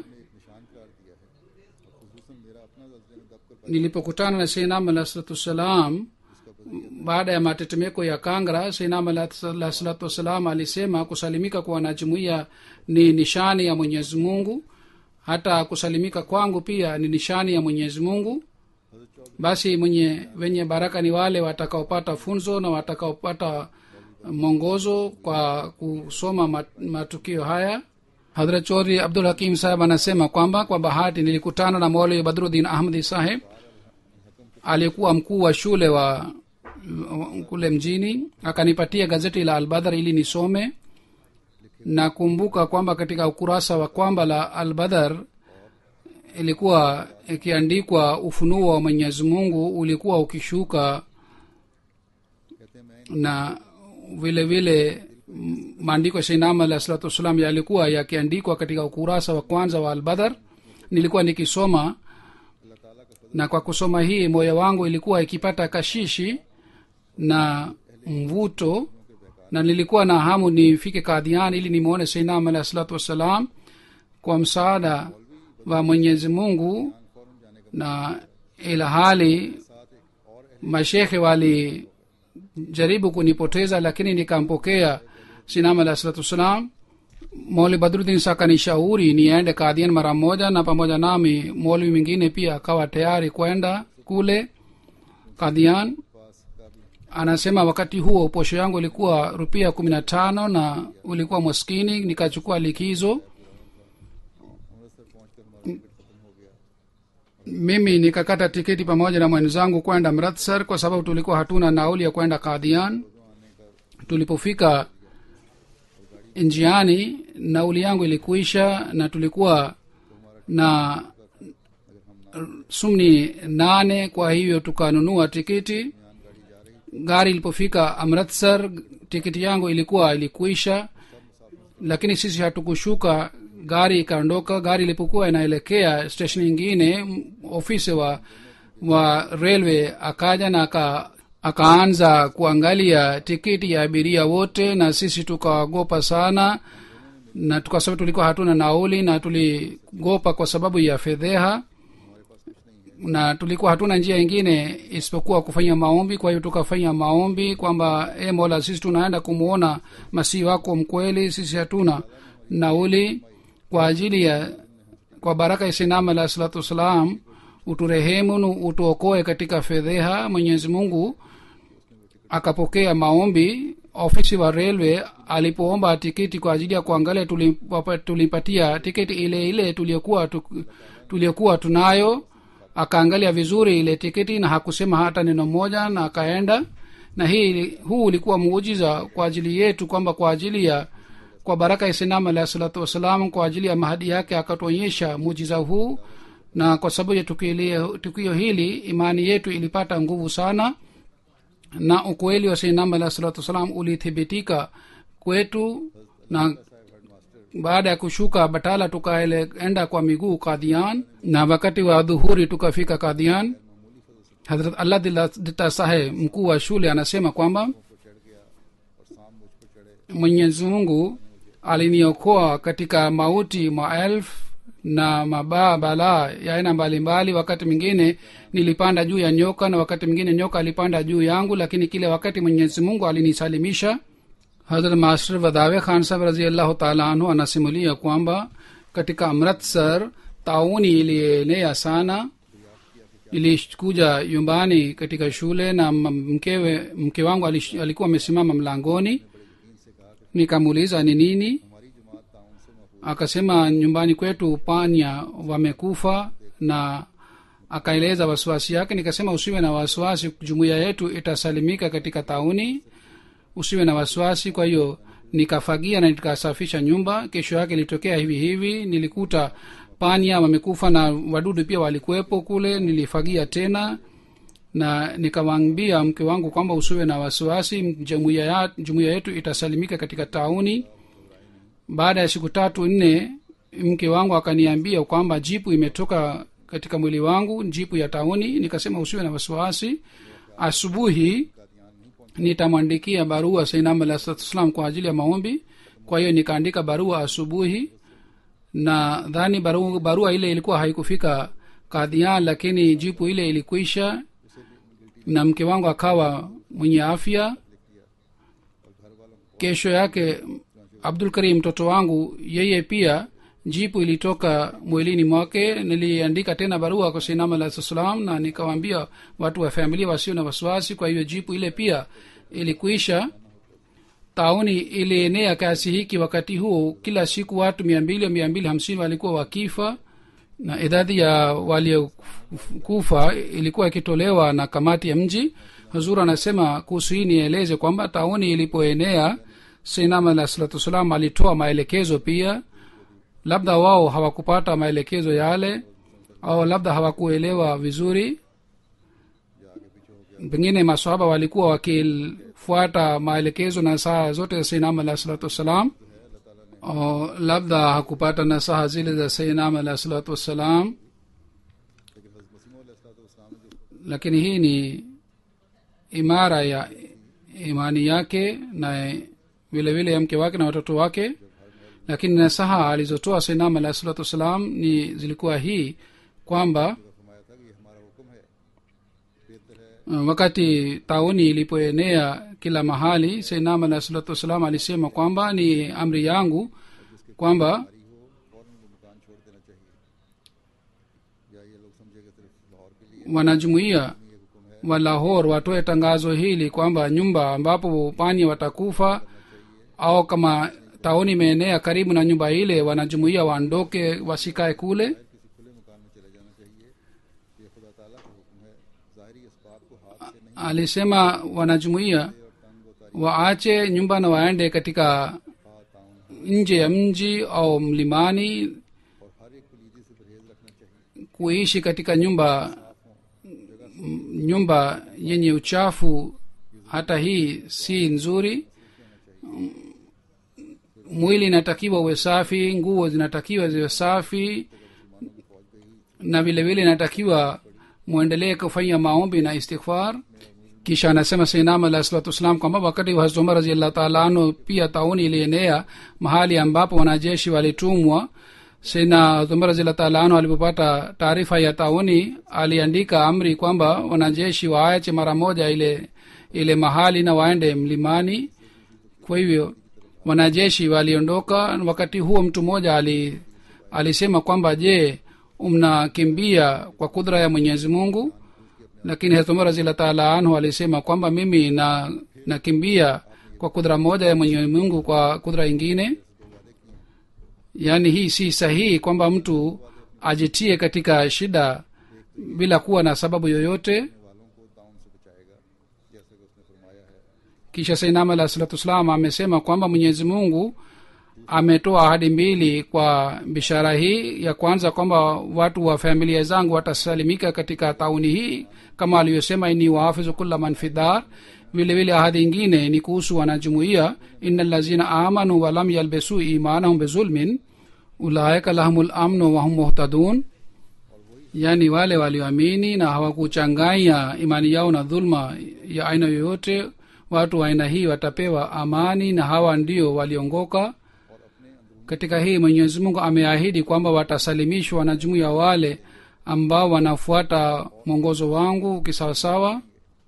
nilipokutana na seinam alah salatu wassalam baada ya matetemeko ya kangra seinam alah salatu wassalam alisema kusalimika kwa wanajumuia ni nishani ya mwenyezi mungu hata kusalimika kwangu pia ni nishani ya mwenyezi mungu basi mwenye wenye baraka ni wale watakaopata funzo na watakaopata mwongozo kwa kusoma mat- matukio haya hadrat chodhri abdul hakim saheb anasema kwamba kwa bahati nilikutana na maulwi badruddin ahmadi saheb aliyekuwa mkuu wa shule wa kule mjini akanipatia gazeti la albadhar ili nisome na kumbuka kwamba katika ukurasa wa kwamba la albadhar ilikuwa ikiandikwa ufunuo wa mwenyezi mungu ulikuwa ukishuka कहते हैं मैं na vile vile m- maandiko ya sainam alah salatu wassalam yalikuwa yakiandikwa katika ukurasa wa kwanza wa albadhar nilikuwa nikisoma अल्लाह ताला का na kwa kusoma hii moyo wangu ilikuwa ikipata kashishi na mvuto na nilikuwa na hamu nifike kadhian ili nimwone sainam alah salatu wassalam kwa msaada wa mwenyezi mungu फौरन जाने का na ila hali साथ एक और mashekhe walijaribu kunipoteza lakini nikampokea sinam alah salatu wassalam moli badrudin sa kanishauri niende kadhian mara moja na pamoja nami molwi mwingine pia akawa tayari kwenda kule kadhian पास का भी anasema wakati huo posho yangu ilikuwa rupia kumi na tano na ulikuwa maskini nikachukua likizo Amritsar पहुंच कर हमारा टिकट खत्म हो गया mimi nikakata tiketi pamoja na mwenzangu kwenda mratsar kwa sababu tulikuwa hatuna nauli ya kwenda kadhian tulipofika njiani nauli yangu ilikuisha na tulikuwa na sumni nane kwa hivyo tukanunua tikiti gari ilipofika amritsar tikiti yangu ilikuwa ilikuisha lakini sisi hatukushuka gari ikaondoka gari ilipokuwa inaelekea station ingine m- ofisi wa wa railway akaja na aka akaanza kuangalia tikiti ya abiria wote na sisi tukaogopa sana na kwa sababu tulikuwa hatuna nauli na tuligopa kwa sababu ya fedheha na tulikuwa hatuna njia ingine isipokuwa kufanya maombi kwa hiyo tukafanya maombi kwamba e mola sisi tunaenda kumwona masihi wako mkweli sisi hatuna nauli kwa ajili ya kwa baraka ya sinam alah salatu wassalam uturehemu nu utuokoe katika fedheha mwenyezi mungu akapokea maombi ofisi wa railway alipoomba tikiti kwa ajili ya kuangalia tulimpapa- tulimpatia tiketi ile ile tuliokuwa tu, tuliokuwa tunayo akaangalia vizuri ile tiketi na hakusema hata neno moja na akaenda na hii huu ulikuwa muujiza kwa ajili yetu kwamba kwa ajili ya kwa baraka ya sinam alahi salatu wassalam kwa ajili ya mahadi yake akatuonyesha muujiza huu na kwa sababu ya tukio tukio hili imani yetu ilipata nguvu sana na ukweli wa sinam alahi salatu wassalam ulithibitika kwetu na baada ya kushuka batala tukaenda kwa miguu kadhian na wakati wa dhuhuri tukafika kadhian hadrat allah dita sahe mkuu wa shule anasema kwamba mwenyezi mungu aliniokoa katika mauti maelfu na mabaa balaa ya aina mbalimbali wakati mwingine nilipanda juu ya nyoka na wakati mwingine nyoka alipanda juu yangu lakini kile wakati mwenyezi mungu alinisalimisha hazrat master wadawe khan sahab raziallahu taala anhu anasimulia kwamba katika amritsar tauni ilienea sana ilikuja nyumbani katika shule na m- mkewe mke wangu alish- alikuwa amesimama mlangoni nikamuuliza ni nini akasema nyumbani kwetu panya wamekufa na akaeleza wasiwasi yake nikasema usiwe na wasiwasi jumuiya yetu itasalimika katika tauni usiwe na wasiwasi kwa hiyo nikafagia na nikasafisha nyumba kesho yake ilitokea hivi hivi nilikuta panya wamekufa na wadudu pia walikuwepo kule nilifagia tena na nikamwambia mke wangu kwamba usiwe na wasiwasi jumuiya ya- jumuiya yetu itasalimika katika tauni baada ya siku tatu nne mke wangu akaniambia kwamba jipu imetoka katika mwili wangu jipu ya tauni nikasema usiwe na wasiwasi asubuhi nitamwandikia barua sainam alah salatu wassalam kwa ajili ya maombi kwa hiyo nikaandika barua asubuhi na dhani barua, barua ile ilikuwa haikufika kadhian lakini jipu ile ilikwisha na mke wangu akawa mwenye afya kesho yake abdul karim mtoto wangu yeye pia jipu ilitoka mwilini mwake niliandika tena barua kwa sinam alah salam na nikawaambia watu wa familia wasio na wasiwasi kwa hiyo jipu ile pia ilikuisha tauni ilienea kiasi hiki wakati huo kila siku watu mia mbili mia mbili hamsini walikuwa wakifa na idadi ya waliokufa ilikuwa ikitolewa na kamati ya mji huzur anasema kuhusu hii nieleze kwamba tauni ilipoenea sinam alah salatu wassalam alitoa maelekezo pia labda wao hawakupata maelekezo yale au labda hawakuelewa vizuri pengine masahaba walikuwa wakifuata maelekezo na saa zote za sainam alah salatu wassalam o labda hakupata nasaha zile za sainam alah salatu wassalam lakini hii ni imara ya imani yake na vile vile ya mke wake na watoto wake lakini nasaha alizotoa sainam alah salatu wassalam ni zilikuwa hii kwamba wakati tauni ilipoenea kila mahali sainam alah salatu wassalam alisema kwamba ni amri yangu kwamba wanajumuia wa lahor watoe tangazo hili kwamba nyumba ambapo pani watakufa au kama tauni imeenea karibu na nyumba ile wanajumuia waondoke wasikae kule alisema wanajumuia waache nyumba na waende katika nje ya mji au mlimani kuishi katika nyumba nyumba yenye uchafu hata hii si nzuri mwili inatakiwa uwe safi nguo zinatakiwa ziwe safi na vile vile inatakiwa mwendelee kufanya maombi na istighfar kisha anasema sainam alah salatu wassalam kwamba wakati wa hazrat umar raziallah taala anhu pia tauni ilienea mahali ambapo wanajeshi walitumwa sina umar raziallah taala anhu alipopata taarifa ya tauni aliandika amri kwamba wanajeshi waache mara moja ile ile mahali na waende mlimani kwa hivyo wanajeshi waliondoka wakati huo mtu mmoja ali, alisema kwamba je mnakimbia kwa kudra ya mwenyezi mungu lakini hatumar razila taala anhu alisema kwamba mimi na nakimbia kwa kudra moja ya mwenyezi mungu kwa kudra ingine yaani hii si sahihi kwamba mtu ajitie katika shida bila kuwa na sababu yoyote kisha sainam alah salatu wassalam amesema kwamba mwenyezi mungu ametoa ahadi mbili kwa bishara hii ya kwanza kwamba watu wa familia zangu watasalimika katika tauni hii kama alivyosema ini wahafizu kula man fi dar vile vile ahadi ingine ni kuhusu wanajumuia ina lazina amanu walam yalbesu imanahum bizulmin ulaika lahum lamnu wahum muhtadun yaani wale walioamini na hawakuchanganya imani yao na dhulma ya aina yoyote watu wa aina hii watapewa amani na hawa ndio waliongoka katika hii mwenyezi mungu ameahidi kwamba watasalimishwa na jumuiya wale ambao wanafuata mwongozo wangu kisawasawa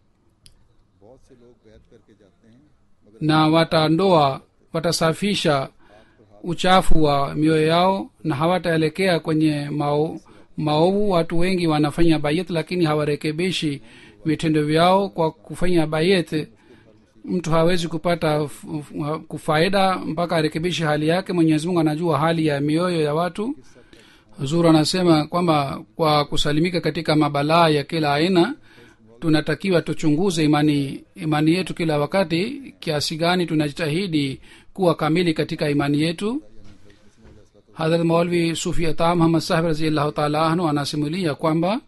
na wataondoa watasafisha uchafu wa mioyo yao na hawataelekea kwenye mao, maovu watu wengi wanafanya bayet lakini hawarekebishi vitendo vyao kwa kufanya bayet mtu hawezi kupata kufaida mpaka arekebishe hali yake mwenyezi mungu anajua hali ya mioyo ya watu huzuru anasema kwamba kwa kusalimika katika mabalaa ya kila aina tunatakiwa tuchunguze imani imani yetu kila wakati kiasi gani tunajitahidi kuwa kamili katika imani yetu hadrat maulvi sufi ata muhammad sahib raziallahu taala anhu anasimulia kwamba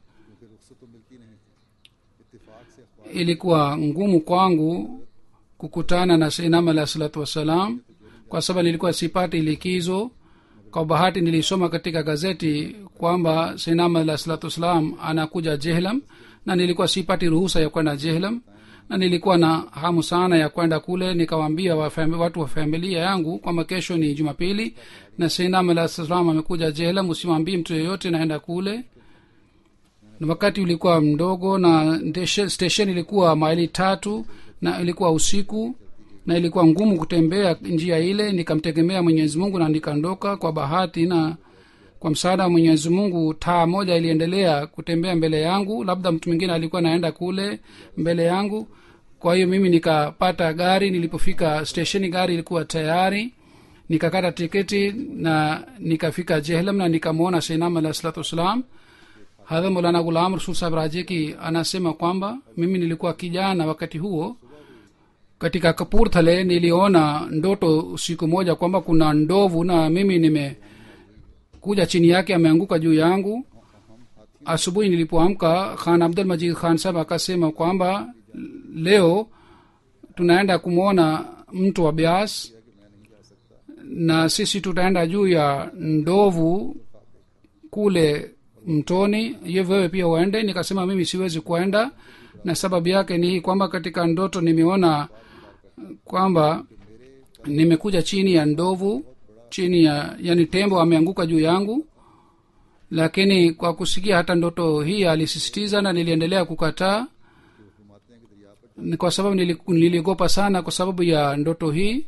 ilikuwa ngumu kwangu kukutana na seinam alah salatu wassalam kwa sababu nilikuwa sipati likizo kwa bahati nilisoma katika gazeti kwamba seinam alah salatu wassalam anakuja jehlam na nilikuwa sipati ruhusa ya kwenda jehlam na nilikuwa na hamu sana ya kwenda kule nikawaambia watu wa familia yangu kwamba kesho ni jumapili na seinam alah salam amekuja jehlam usimwambii mtu yeyote naenda kule na wakati ulikuwa mdogo na station ilikuwa maili tatu na ilikuwa usiku na ilikuwa ngumu kutembea njia ile nikamtegemea mwenyezi mungu na nikaondoka kwa bahati na kwa msaada wa mwenyezi mungu taa moja iliendelea kutembea mbele yangu labda mtu mwingine alikuwa naenda kule mbele yangu kwa hiyo mimi nikapata gari nilipofika stesheni gari ilikuwa tayari nikakata tiketi na nikafika jehlam na nikamwona seinam alah salatu wassalam hadha molana gulam rasul sahab rajeki anasema kwamba mimi nilikuwa kijana wakati huo katika kapurthale niliona ndoto siku moja kwamba kuna ndovu na mimi nimekuja chini yake ameanguka juu yangu asubuhi nilipoamka khan abdul majid khan sahab akasema kwamba leo tunaenda kumwona mtu wa bias na sisi tutaenda juu ya ndovu kule mtoni ye wewe pia uende nikasema mimi siwezi kuenda na sababu yake ni hii kwamba katika ndoto nimeona kwamba nimekuja chini ya ndovu chini ya yani tembo ameanguka juu yangu lakini kwa kusikia hata ndoto hii alisisitiza na niliendelea kukataa ni kwa sababu nili- niliogopa sana kwa sababu ya ndoto hii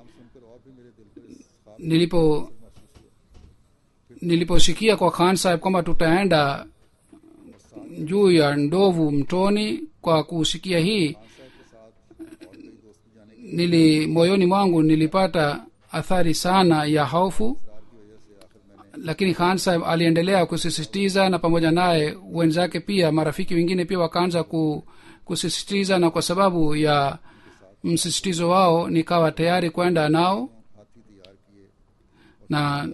nilipo niliposikia kwa khan saheb kwamba tutaenda juu ya ndovu mtoni kwa kusikia hii nili moyoni mwangu nilipata athari sana ya hofu lakini khan saheb aliendelea kusisitiza na pamoja naye wenzake pia marafiki wengine pia wakaanza ku, kusisitiza na kwa sababu ya msisitizo wao nikawa tayari kwenda nao na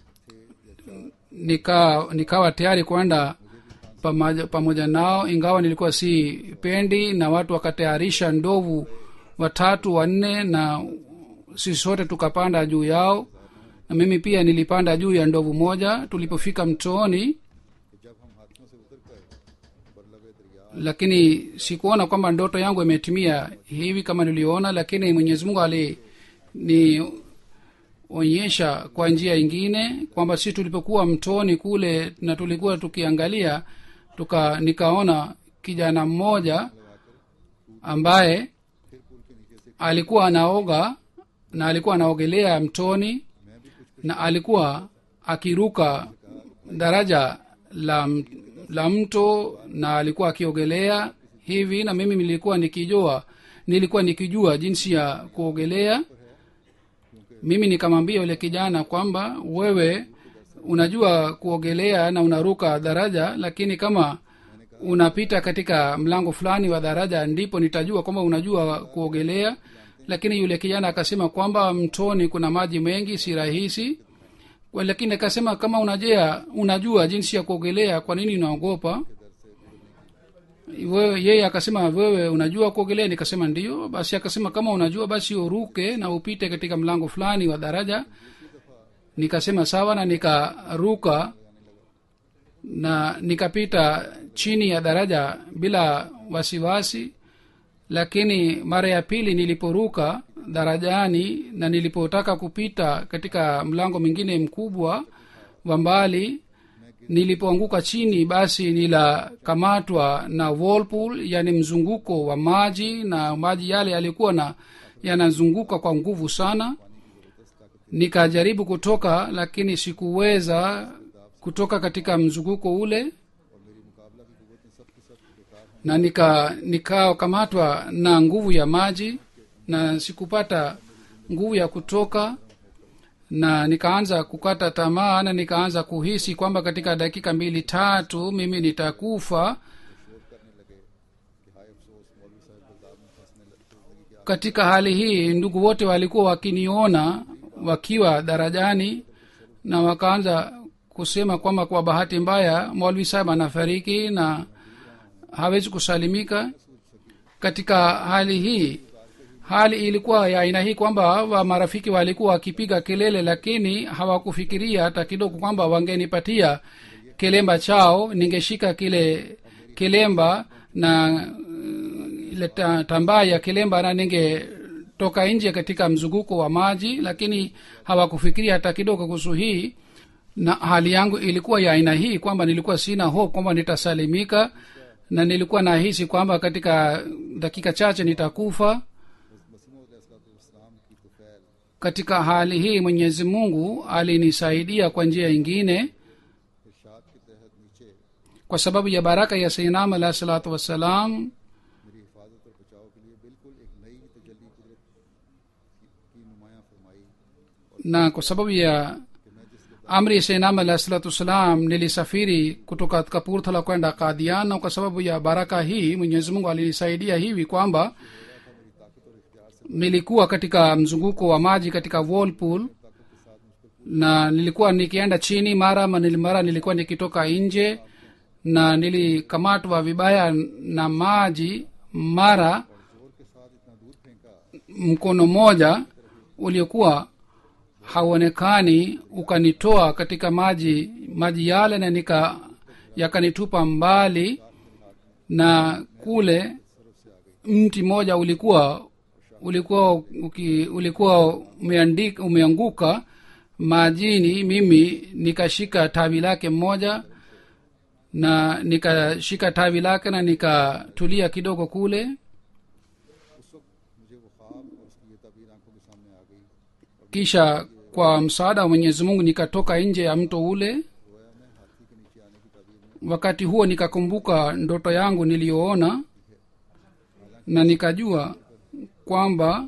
nika nikawa tayari kwenda pamoja, pamoja nao ingawa nilikuwa si pendi na watu wakatayarisha ndovu watatu wanne na sisi sote tukapanda juu yao na mimi pia nilipanda juu ya ndovu moja tulipofika mtooni lakini sikuona kwamba ndoto yangu imetimia hivi kama niliona lakini mwenyezi mungu ali ni onyesha kwa njia ingine kwamba si tulipokuwa mtoni kule na tulikuwa tukiangalia tuka nikaona kijana mmoja ambaye alikuwa anaoga na alikuwa anaogelea mtoni na alikuwa akiruka daraja la, m- la mto na alikuwa akiogelea hivi na mimi nilikuwa nikijua nilikuwa nikijua jinsi ya kuogelea mimi nikamwambia yule kijana kwamba wewe unajua kuogelea na unaruka daraja lakini kama unapita katika mlango fulani wa daraja ndipo nitajua kwamba unajua kuogelea lakini yule kijana akasema kwamba mtoni kuna maji mengi si rahisi Kwa- lakini akasema kama unajea unajua jinsi ya kuogelea kwa nini unaogopa wewe yeye akasema wewe unajua kuogelea nikasema ndio basi akasema kama unajua basi uruke na upite katika mlango fulani wa daraja nikasema sawa na nikaruka na nikapita chini ya daraja bila wasiwasi lakini mara ya pili niliporuka darajani na nilipotaka kupita katika mlango mwingine mkubwa wa mbali nilipoanguka chini basi nilakamatwa na whirlpool yani mzunguko wa maji na maji yale yalikuwa na yanazunguka kwa nguvu sana nikajaribu kutoka lakini sikuweza kutoka katika mzunguko ule na nika nikakamatwa na nguvu ya maji na sikupata nguvu ya kutoka na nikaanza kukata tamaa na nikaanza kuhisi kwamba katika dakika mbili tatu mimi nitakufa katika hali hii ndugu wote walikuwa wakiniona wakiwa darajani na wakaanza kusema kwamba kwa bahati mbaya mwalwi sahib anafariki na hawezi kusalimika katika hali hii hali ilikuwa ya aina hii kwamba wa marafiki walikuwa wakipiga kelele lakini hawakufikiria hata kidogo kwamba wangenipatia kilemba chao ningeshika kile kilemba na uh, ile ta- tambaa ya kilemba na ningetoka nje katika mzunguko wa maji lakini hawakufikiria hata kidogo kuhusu hii na hali yangu ilikuwa ya aina hii kwamba nilikuwa sina hope kwamba nitasalimika na nilikuwa nahisi kwamba katika dakika chache nitakufa katika hali hii mwenyezi mungu alinisaidia kwa njia ingine इरशाद के तहत नीचे kwa sababu ya baraka ya sainam alahi salatu wassalam मेरी हिफाजत और बचाव के लिए बिल्कुल एक नई तजल्ली कुदरत की- की नुमाया फरमाई na kwa sababu ya amri ya sainam alahi salatu wassalam nilisafiri kutoka kapurthala kwenda kadian na kwa sababu ya baraka hii mwenyezi mungu alinisaidia hivi kwamba nilikuwa katika mzunguko wa maji katika whirlpool na nilikuwa nikienda chini mara ma- nili- mara nilikuwa nikitoka nje na nilikamatwa vibaya na maji mara जोर के साथ इतना दूर फेंका mkono mmoja uliokuwa hauonekani ukanitoa katika maji maji yale na nika yakanitupa mbali na kule mti mmoja ulikuwa ulikuwa uki, ulikuwa umeandika, umeanguka majini mimi nikashika tawi lake mmoja na nikashika tawi lake na nikatulia kidogo kule उस वक्त मुझे वो ख्वाब और उसकी ये तबीर आंखों के सामने आ गई kisha kwa msaada wa mwenyezi mungu nikatoka nje ya mto ule गोया मैं हाथी के नीचे आने की तबीर में wakati huo nikakumbuka ndoto yangu niliyoona na nikajua kwamba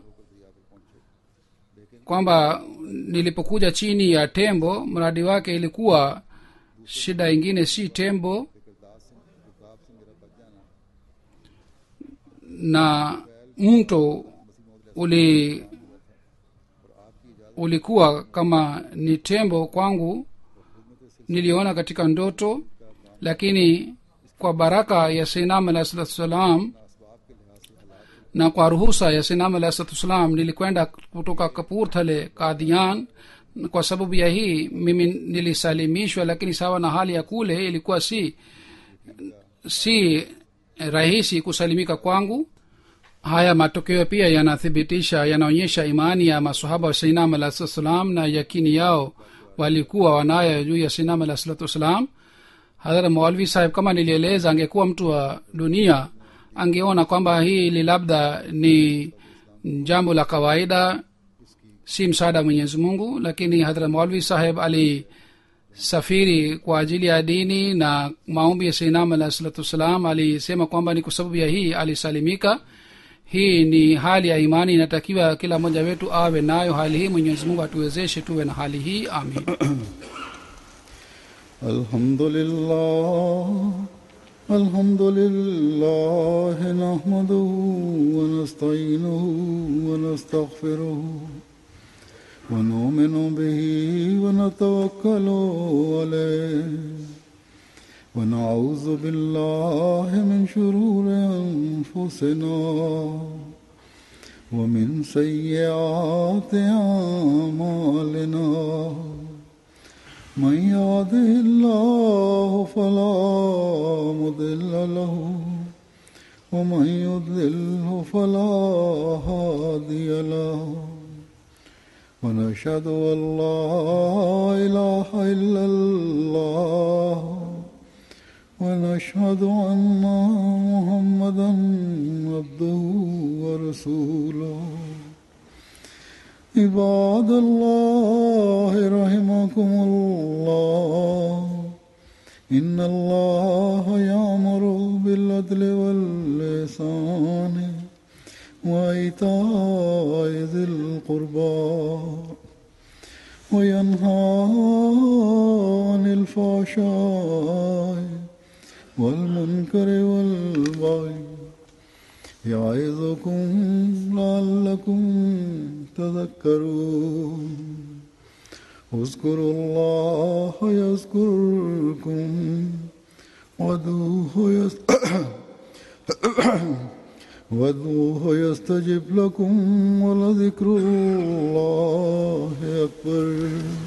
kwamba nilipokuja chini ya tembo mradi wake ilikuwa shida ingine si tembo किरदार से रुकाब से मेरा बच जाना na mto uli ulikuwa kama ni tembo kwangu niliona katika ndoto lakini kwa baraka ya sinam alahi salatu wassalam na kwa ruhusa ya sinam alahi salatu wassalam nilikwenda kutoka kapurthale kadian kwa sababu ya hii mimi nilisalimishwa lakini sawa na hali ya kule ilikuwa si si rahisi kusalimika kwangu haya matokeo pia yanathibitisha yanaonyesha imani ya masahaba wa sainam alah salatu wassalam na yakini yao walikuwa wanayo juu ya sainam alah salatu wassalam hadhara maulvi sahib kama nilieleza angekuwa mtu wa dunia angeona kwamba hili labda ni jambo la kawaida si msaada wa mwenyezi mungu lakini hadhra maulvi saheb alisafiri kwa ajili ya dini na maombi ya sainam alah salatu wassalam alisema kwamba ni kwa sababu ya hii alisalimika hii ni hali ya imani inatakiwa kila mmoja wetu awe nayo hali hii mwenyezi mungu atuwezeshe tuwe na hali hii amin الحمد لله الحمد لله نحمده ونستعينه ونستغفره ونؤمن به ونتوكل عليه ونعوذ بالله من شرور أنفسنا ومن سيئات أعمالنا من يهده الله فلا مضل له ومن يضلله فلا هادي له ونشهد ان لا اله الا الله ونشهد ان محمدا عبده ورسوله عباد الله رحمكم الله إن الله يأمر بالعدل واللسان وإيتاء ذي القربى وينهى عن الفحشاء والمنكر والبغي يعظكم لعلكم تذكرون اذكروا الله يذكركم وادعوه يست... وادعوه يستجب لكم ولذكر الله أكبر